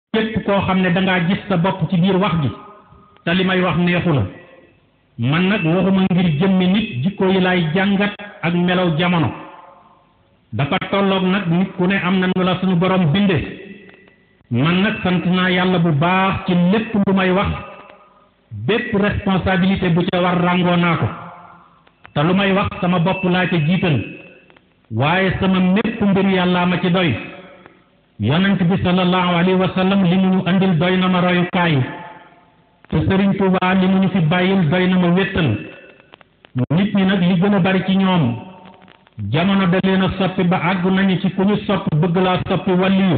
képp koo xam ne dangaa gis sa bopp ci biir wax ji te li may wax neexu la man nag waxuma ngir jëmmi nit jikko yi lay jàngat ak melaw jamono dafa tolloog nag nit ku ne am na nu la suñu borom binde man nag sant naa yàlla bu baax ci lépp lu may wax bépp responsabilité bu ca war ràngoo naa ko te lu may wax sama bopp laa ca jiital waaye sama mépp mbir yàllaa ma ci doy yonent bi sallallahu alayhi wa sallam li mu ñu andil doy na ma royukaay te Sëriñ Tuubaa li mu ñu fi bàyyil doy na ma wéttal nit ñi nag li gën a bari ci ñoom jamono da leen a soppi ba àgg nañu ci ku ñu sopp bëgg laa soppi wàlliyu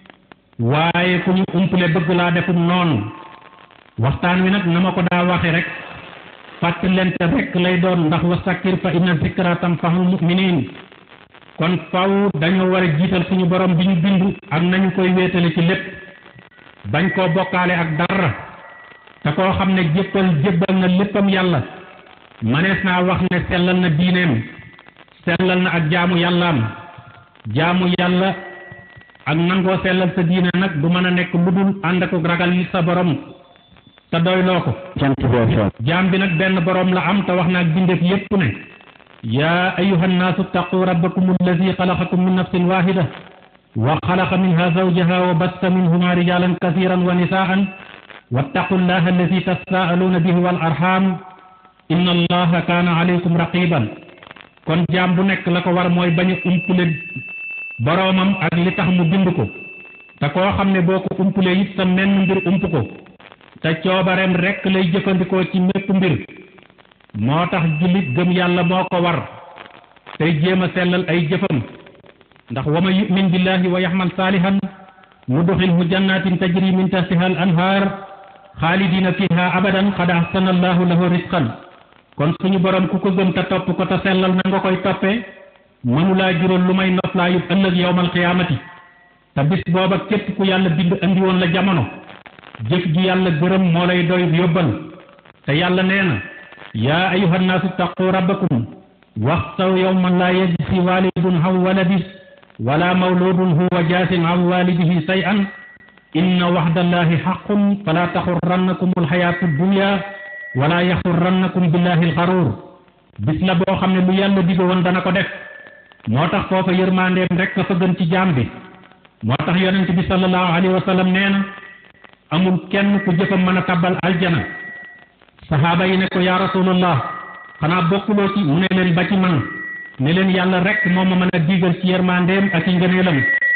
waaye ku ñu umpale bëgg laa defum noonu waxtaan wi nag na ma ko daa waxe rek fàttalente rek lay doon ndax wa sakkir fa inna zikra tanfa'ul mu'minin kon faw dañoo war a jiital suñu borom bi ñu bindu ak nañu koy wéetale ci lépp bañ koo bokkaale ak dara te koo xam ne jéppal jébbal na léppam yàlla manees naa wax ne sellal na diineem sellal na ak jaamu yàllaam jaamu yàlla ak nangoo sellal sa diine nag du mën a nekk lu dul ànd ak ragal sa borom te doyloo ko jaam bi nag benn borom la am te wax na ak bindeef yépp ne yaa ayuha nnaasu ttaqu rabbakum alladi xalaqakum min nafsin waxida wa xalaqa minha zawjaha wa bassa minhuma rijalan kasiran wa nisaan wattaqu llaha alladi tasaaluuna bihi wal arham inna allaha kaana alaykum raqiban kon jaam bu nekk la ko war mooy bañ a umpule boroomam ak li tax mu bind ko te koo xam ne boo ko umpule it sa menn mbir ump ko te coobareem rekk lay jëfandikoo ci mépp mbir moo tax jullit gëm yàlla moo ko war tey jéem a sellal ay jëfam ndax wa man yu'min billahi wa yaxmal saalihan nudxilhu jannatin tajri min tahtiha al anhaar xaalidina fiha abadan qad ahsana allahu lahu risqan kon suñu borom ku ko gëm te topp ko te sellal na nga koy toppee mënulaa jural lu may noflaayub ëllëg yowmal qiyaamati te bis booba képp ku yàlla bind andi woon la jamono jëf ji yàlla gërëm moo lay doy yóbbal te yàlla nee na yaa ayuha nnaasu taqu rabbakum waxsaw yowman laa yajzi walidun an waladi wala mawludun huwa jaasin an walidihi say an inna waxdallahi xaqun fala taxurrannakum alxayaatu dunya wala yaxurrannakum billahi alxaruur bis la boo xam ne lu yàlla digo woon dana ko def moo tax foofa yërmandeem rek ka fa gën ci jaam bi moo tax yonent bi sallallahu alayhi wa sallam nee na amul kenn ku jëfam mën a tabbal aljana saxaaba yi ne ko yaa rasulullah xanaa bokkuloo ci mu ne leen ba ci man ne leen yàlla rek moo ma mën a diigal ci yërmandeem ak ci ngëneelam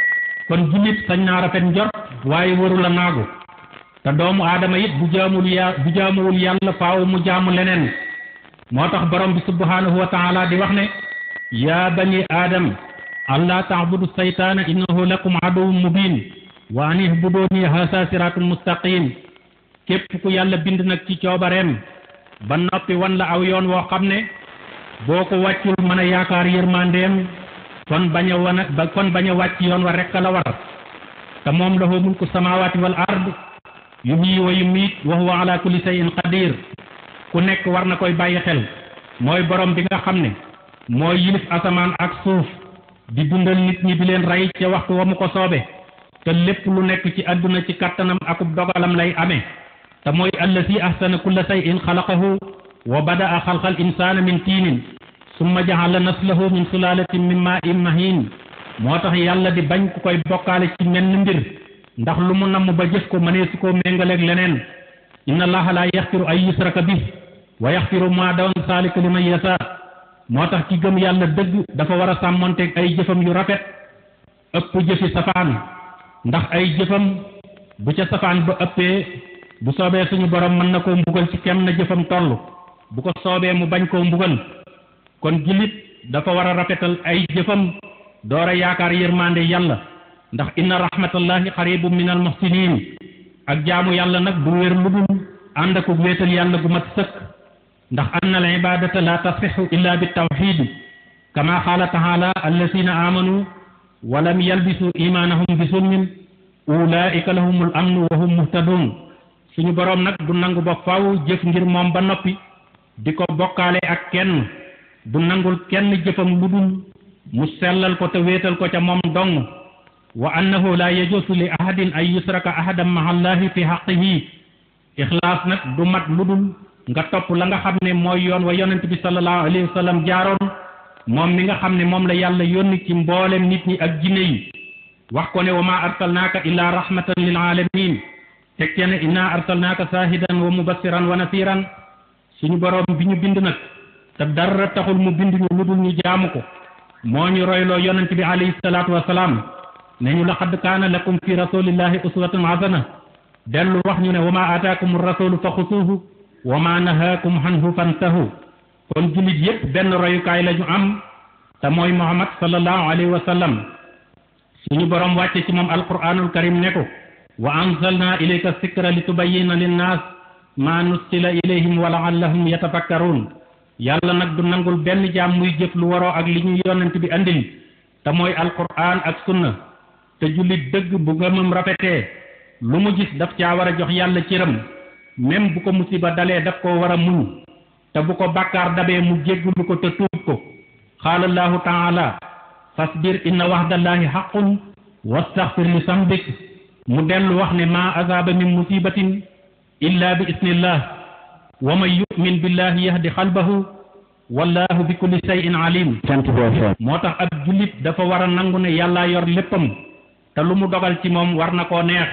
kon jullit sañ naa rafet njort waaye waru la naagu te doomu aadama it bu jaamul ya bu jaamuwul yàlla faaw mu jaamu leneen moo tax borom bi subhanahu wa taala di wax ne yaa bani aadam allah taabudu saytaana innahu lakum aduwwun mubin wa an ihbuduni haasa siraatun mustaqim képp ku yàlla bind nag ci coobareem ba noppi wan la aw yoon woo xam ne boo ko wàccul mën a yaakaar yërmandeem kon bañ a wan a kon bañ a wàcc yoon wa rekk la war te moom lahu mulku samawati wal ard yuhyi wa yumiit wa huwa ala kulli shay'in qadir ku nekk war na koy bàyyi xel mooy borom bi nga xam ne mooy yilif asamaan ak suuf di dundal nit ñi di leen rey ca waxtu wa mu ko soobe te lépp lu nekk ci àdduna ci kattanam akub dogalam lay amee te mooy allasi ahsana kulla shay'in xalaqahu wa bada'a xalqal insaana min tiinin summa jaxala naslahu min sulaalatin min maa'in mahiin moo tax yàlla di bañ ku koy bokkaale ci menn mbir ndax lu mu namm ba jëf ko mënee su ko méngaleeg leneen inna allaha la yaxfiru ay yusraka bi wa yaxfiru ma doon saalika liman yasa moo tax ci gëm yàlla dëgg dafa war a sàmmonteeg ay jëfam yu rafet ëpp jëfi safaan ndax ay jëfam bu ca safaan ba ëppee bu soobee suñu borom mën na koo mbugal ci kem na jëfam toll bu ko soobee mu bañ koo mbugal kon jullit dafa war a rafetal ay jëfam door a yaakaar yërmande yàlla ndax inna rahmatallahi xaribum min al muhsinin ak jaamu yàlla nag du wér lu dul ànd ak wéetal yàlla gu mat sëkk ndax anna al ibadata la tasixu illa bi tawxid kama qaala taala alladina amanu wa lam yalbisu imanahum bi sulmin ulaika lahumul amnu wa hum muhtadun suñu boroom nag du nangu ba faw jëf ngir moom ba noppi di ko bokkaale ak kenn du nangul kenn jëfam lu dul mu sellal ko te wéetal ko ca moom dong wa annahu la yajuusu li ahadin an yusraka ahadan maha allahi fi haqqihi ixlaas nag du mat lu dul nga topp la nga xam ne mooy yoon wa yonent bi sallallahu alayhi wa sallam jaaroon moom mi nga xam ne moom la yàlla yónni ci mboolem nit ñi ak jinne yi wax ko ne wa ma arsalnaaka illa rahmatan lil alamin teg ce ne inna arsalnaaka saahidan wa mubassiran wa nasiran suñu boroom bi ñu bind nag te dara taxul mu bind ñu lu dul ñu jaamu ko moo ñu royloo yonent bi alayhi salaatu wasalaam ne ñu laqad kaana lakum fi rasulillahi uswatun hasana dellu wax ñu ne wa ma aataakum rasulu fa xusuuhu wa ma nahaakum anhu fantahu kon jullit yépp benn royukaay la ñu am te mooy muhammad sallallahu alayhi wa sallam suñu boroom wàcce ci moom alquranul karim ne ko wa anzalna ilayka sikra li tubayyina linnaas ma nussila ilayhim wa laallahum yatafakkaruun yàlla nag du nangul benn jaam muy jëf lu waroo ak li ñu yonent bi andil te mooy alquran ak sunna te jullit dëgg bu ngëmam rafetee lu mu gis daf caa war a jox yàlla cëram même bu ko musiba dalee daf koo war a muñ te bu ko bàkkaar dabee mu jéggulu ko te tuub ko qaala allahu taala fasbir inna waxdallahi xaqun wastaxfir li sambik mu dellu wax ne maa azaaba min musibatin illa bi isnillah wa man yumin billahi yahdi xalbahu wallahu bi kulli shay'in alim moo tax ab jullit dafa war a nangu ne yàlla yor léppam te lu mu dogal ci moom war na koo neex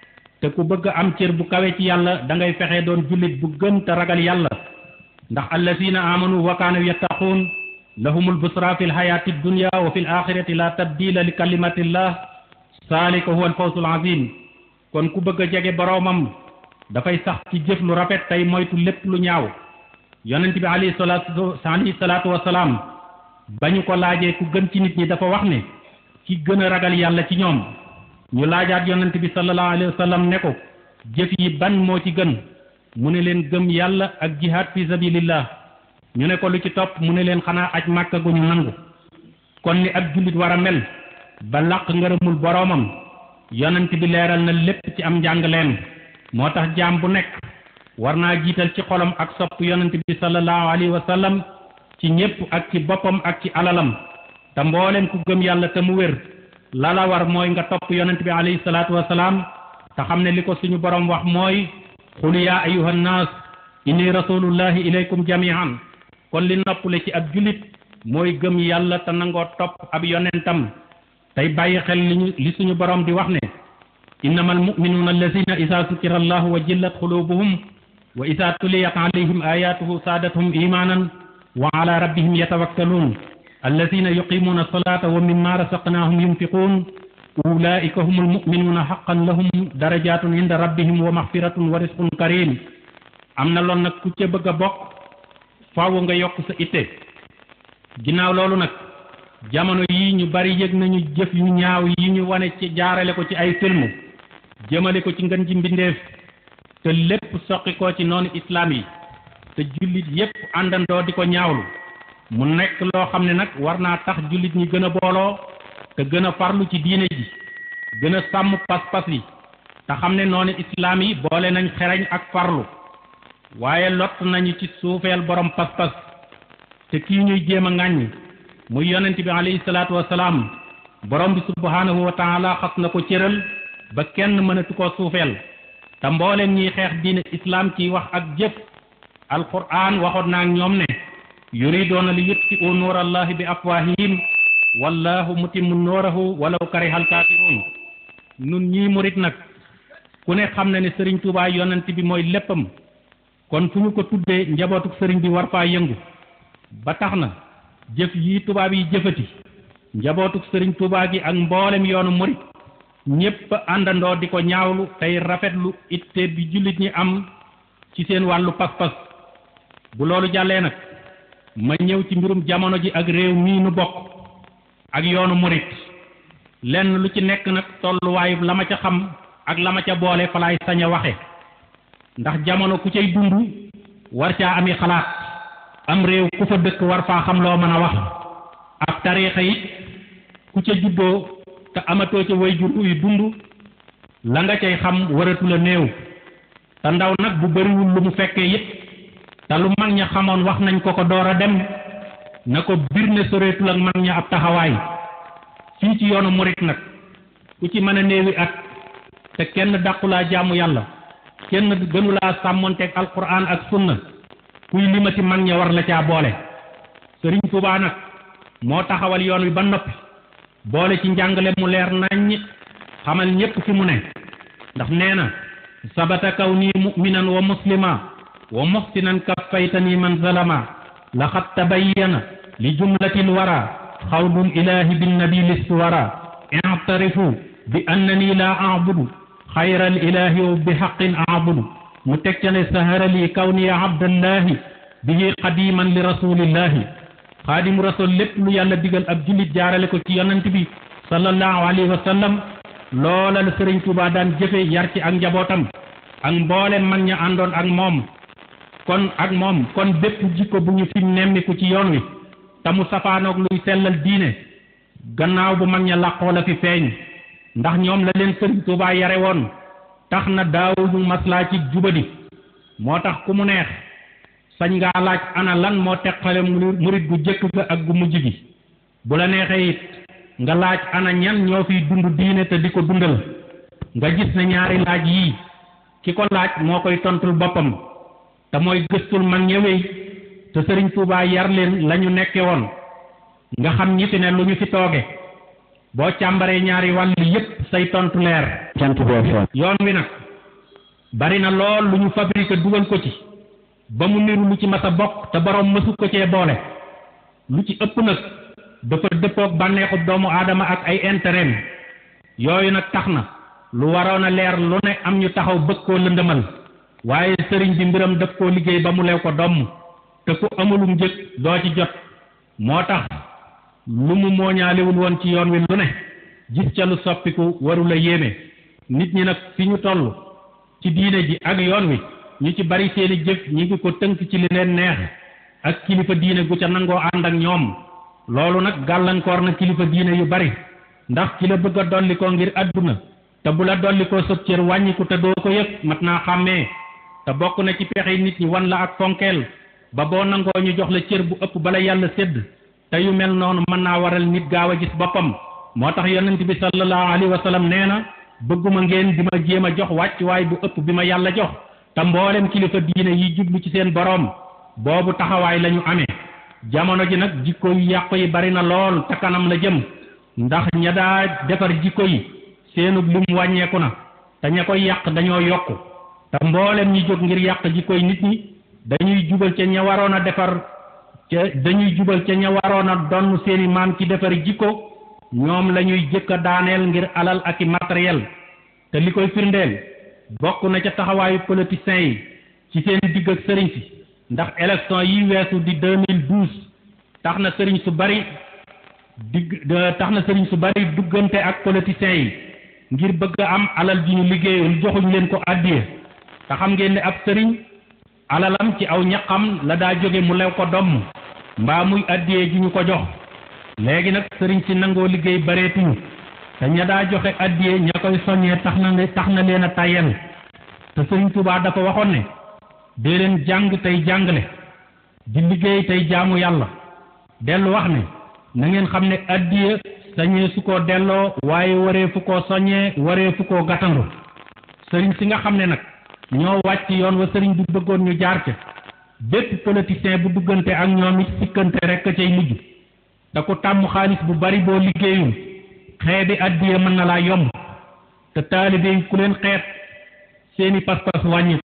te ku bëgg am cër bu kawe ci yàlla da ngay fexe doon jullit bu gëm te ragal yàlla ndax allazina amanu wa kaanu yattaquun lahumul busra fi lxayaati dunya wa fi l axirati la tabdila li kalimatillah saalika huwa alfawsul azim kon ku bëgg a jege boroomam dafay sax ci jëf lu rafet tey moytu lépp lu ñaaw yonent bi alayhi salaatu alayhi salaatu wasalaam ba ñu ko laajee ku gën ci nit ñi dafa wax ne ki gën a ragal yàlla ci ñoom ñu laajaat yonent bi sallallahu alayhi wa sallam ne ko jëf yi ban moo ci gën mu ne leen gëm yàlla ak jihaad fi sabilillah ñu ne ko lu ci topp mu ne leen xanaa aj màkka gu ñu nangu kon ni ab jullit war a mel ba làq ngërëmul boroomam yonent bi leeral na lépp ci am njàngaleem moo tax jaam bu nekk war naa jiital ci xolam ak sopp yonent bi sallallahu alayhi wa sallam ci ñépp ak ci boppam ak ci alalam te mboolem ku gëm yàlla te mu wér lala war mooy nga topp yonent bi alayhi salaatu wa salaam te xam ne li ko suñu borom wax mooy qul yaa ayuha nnaas inni rasulullahi ilaykum jamian kon li noppale ci ab jullit mooy gëm yàlla te nangoo topp ab yonentam tey bàyyi xel li ñu li suñu borom di wax ne innama almuminuuna allazina ida sukira allahu wa jillat xulubuhum wa ida tuliyat alayhim ayatuhu saadathum imanan wa ala rabbihim yatawakkaluun allazina yuqimuuna alsalata wa mimma rasaqnahum yunfiquun ulaika hum almuminuuna xaqan lahum darajatun inda rabbihim wa maxfiratun wa risqun karim am na loon nag ku ca bëgg a bokk faaw nga yokk sa itte ginnaaw loolu nag jamono yi ñu bari yëg nañu jëf yu ñaaw yi ñu wane ci jaarale ko ci ay film jëmale ko ci ngën ji mbindeef te lépp soqi ko ci noonu islaam yi te jullit yépp àndandoo di ko ñaawlu mu nekk loo xam ne nag war naa tax jullit ñi gën a booloo te gën a farlu ci diine ji gën a sàmm pas-pas yi te xam ne noonu islaam yi boole nañ xereñ ak farlu waaye lott nañu ci suufeel borom pas-pas te kii ñuy jéem a ŋàññ muy yonent bi alayhi salaatu wasalaam borom bi subhanahu wa taala xas na ko cëral ba kenn mënatu koo suufeel te mbooleem ñiy xeex diine islaam ci wax ak jëf alquran waxoon naa ak ñoom ne yuridoona li yutfi'u nuurallahi bi afwahihim wallahu mutimmu nuurahu walaw karihal kaafiruun nun ñii murit nag ku ne xam na ne sëriñ Tuubaa yonent bi mooy léppam kon fu ñu ko tuddee njabootuk sëriñ bi war faa yëngu ba tax na jëf yi tubaab yi jëfati njabootuk sëriñ Tuubaa gi ak mboolem yoonu murit ñépp àndandoo di ko ñaawlu tey rafetlu itte bi jullit ñi am ci seen wàllu pas-pas bu loolu jàllee nag ma ñëw ci mbirum jamono ji ak réew mii nu bokk ak yoonu murit lenn lu ci nekk nag tolluwaayu la ma ca xam ak la ma ca boole fa laay sañ a waxe ndax jamono ku cay dund war caa ami xalaat am réew ku fa dëkk war faa xam loo mën a wax ab tariixa it ku ca juddoo te amatoo ca way jur uy dund la nga cay xam waratu la néew te ndaw nag bu bariwul lu mu fekkee it te lu mag ña xamoon wax nañ ko ko door a dem na ko bir ne soreetul ak mag ña ab taxawaay fii ci yoonu murit nag ku ci mën a néewi at te kenn dàqulaa jaamu yàlla kenn gënulaa sàmmonteeg alquran ak sunna kuy limati mag ña war la caa boole sëriñ Tuubaa nag moo taxawal yoon wi ba noppi boole ci njàngale mu leer naññ xamal ñépp fi mu ne ndax nee na sabata kaw nii muminan wa muslima wa muhsinan kaffaytani man zalama laqad tabayyana li jumlatil wara xawlul ilahi binnabi listuwara i'tarifu bi annani la a'budu xayral ilahi wa bi haqqin a'budu mu teg ca ne saharali kawniya abdallahi bihi qadiman li rasulillahi xaadimu rasul lépp lu yàlla digal ab jullit jaarale ko ci yonent bi sallallahu alayhi wa sallam loola la sëriñ Tuubaa daan jëfe yar ci ak njabootam ak mboolem mag ña àndoon ak moom kon ak moom kon bépp jikko bu ñu fi nemmiku ci yoon wi te mu safaanoog luy sellal diine gannaaw bu mag ña làqoo la fi feeñ ndax ñoom la leen sëriñ Tuubaa yare woon tax na daawuñu maslaa ci jubadi moo tax ku mu neex sañ ngaa laaj ana lan moo teqale murit gu jëkk ga ak gu mujj gi bu la neexee it nga laaj ana ñan ñoo fiy dund diine te di ko dundal nga gis ne ñaari laaj yii ki ko laaj moo koy tontul boppam te mooy gëstul mag ñëwee te sëriñ Tuubaa yar leen la ñu nekke woon nga xam ñi fi ne lu ñu fi tooge boo càmbaree ñaari wàll yépp say tontu leer yoon wi nag bari na lool lu ñu fabriqué dugal ko ci ba mu niru lu ci mas a bokk te boroom mësu ko cee boole lu ci ëpp nag dafa dëppook bànneexu doomu aadama ak ay intérêt yooyu nag tax na lu waroon a leer lu ne am ñu taxaw bëgg koo lëndëmal waaye sëriñ bi mbiram daf koo liggéey ba mu lew ko domm te ku amulum njëg doo ci jot moo tax lu mu mooñaalewul woon ci yoon wi lu ne gis ca lu soppiku warula yéeme nit ñi nag fi ñu toll ci diine ji ak yoon wi ñu ci bari seeni jëf ñi ngi ko tënk ci li leen neex ak kilifa diine gu ca nangoo ànd ak ñoom loolu nag gàllankoor na kilifa diine yu bari ndax ki la bëgg a dolli ko ngir àdduna te bu la dolli ko sëb cër wàññiku te doo ko yëg mat naa xàmmee te bokk na ci pexe nit ñi wan la ak fonkeel ba boo nangoo ñu jox la cër bu ëpp bala yàlla sédd te yu mel noonu mën naa waral nit gaaw a gis boppam moo tax yonent bi sallallahu alayhi wa sallam nee na bëgguma ngeen di ma jéem a jox wàccuwaay bu ëpp bi ma yàlla jox te mboolem kilifa diine yi jublu ci seen boroom boobu taxawaay la ñu amee jamono ji nag jikko yu yàqu yi bari na lool te kanam la jëm ndax ña daa defar jikko yi seenub lim wàññeeku na te ña koy yàq dañoo yokku te mboolem ñi jóg ngir yàq jikko yi nit ñi dañuy jubal ca ña waroon a defar ca dañuy jubal ca ña waroon a donn seeni maam ci defar jikko ñoom la ñuy jëkk a daaneel ngir alal ak i matériel te li koy firndeel bokk na ca taxawaayu politiciens yi ci seen digg ak sëriñ si ndax élection yi weesu di 2012 tax na sëriñ su bari digg tax na sëriñ su bari duggante ak politiciens yi ngir bëgg a am alal ji ñu liggéeyul joxuñ leen ko àddiya te xam ngeen ne ab sëriñ alalam ci aw ñaqam la daa jóge mu lew ko domm mbaa muy àddiyee ji ñu ko jox léegi nag sëriñ si nangoo liggéey bareetuñu te ña daa joxe àddiyee ña koy soññee tax na tax na leen a tàyyel te sëriñ Tuubaa dafa waxoon ne dee leen jàng tey jàngale di liggéey tey jaamu yàlla dellu wax ne na ngeen xam ne àddiya sañee su ko delloo waaye waree fu ko soññee waree fu ko gàttandu sëriñ si nga xam ne nag ñoo wàcc yoon wa sëriñ bi bëggoon ñu jaar ca bépp politicien bu duggante ak ñoom it sikkante rek a cay mujj te ku tàmm xaalis bu bari boo liggéeyul xeebi àddiya mën na laa yomb te taalibe yi ku leen xeet seeni pas-pas wàññi